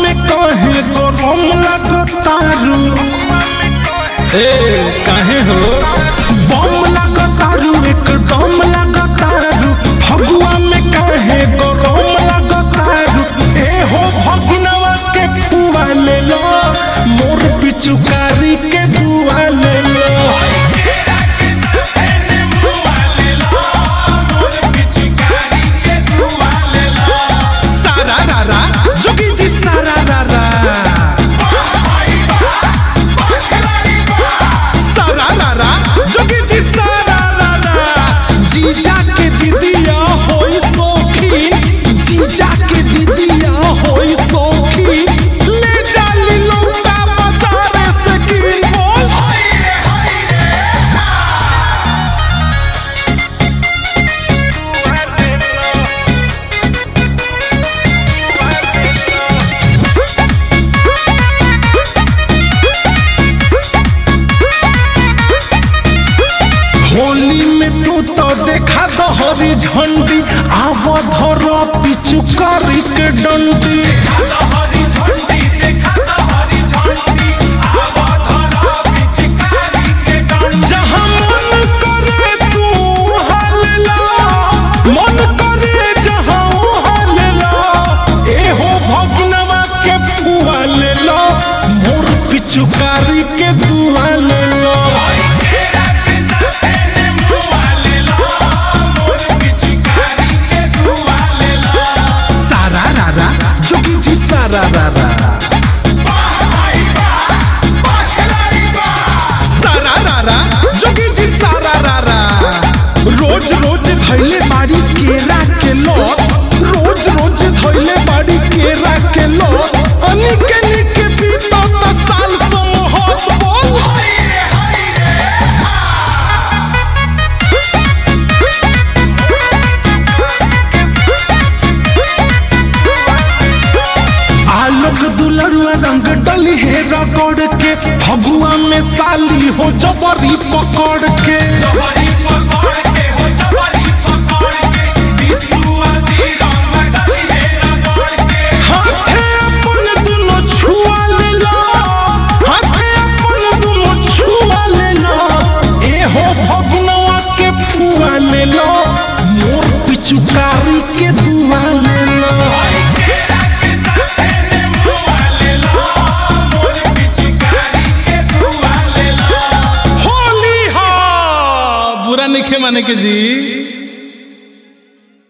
में कहे गरम लगतारू ए काहे हो बम लगतारू एकदम लगतारू फगुआ में कहे गरम लगतारू ए हो भगिनवा के पुआ ले लो मोर पिचुकारी के दुआ ले लो सारा रारा जोगी जी सारा रारा सारा रारा जोगी जी सारा रारा जीजा के दीदिया होई सोखी जीजा के दीदिया होई सोखी ले जाली लौका बाजारे से की बोल होली में तू तो देखा तो हरी झंडी आव धर पिचु करी के डंडी जहाँ मन करे तू हल्ला मन करे जहाँ हल्ला ए हो भगनवा के फुआ ले लो मोर पिचुकारी के दुआ ले लो सारा रारा जोगी जी सारा रारा सारा रारा जोगी जी सारा रारा रोज रोज धैले बाड़ी केरा के लो रोज रोज धैले बाड़ी केरा के लो अनिके निके बीतो तो साल समोहत बोल आलोक दुलरुआ रंग डली है रगड़ के फगुआ में साली हो जबरी पकड़ के हाथे अपन दुनो छुआ ले लो हाथे अपन दुनो छुआ ले लो ए हो भगनवा के फुआ ले लो मोर पिचुकारी के दुआ ले लो होली हा बुरा नहीं माने के जी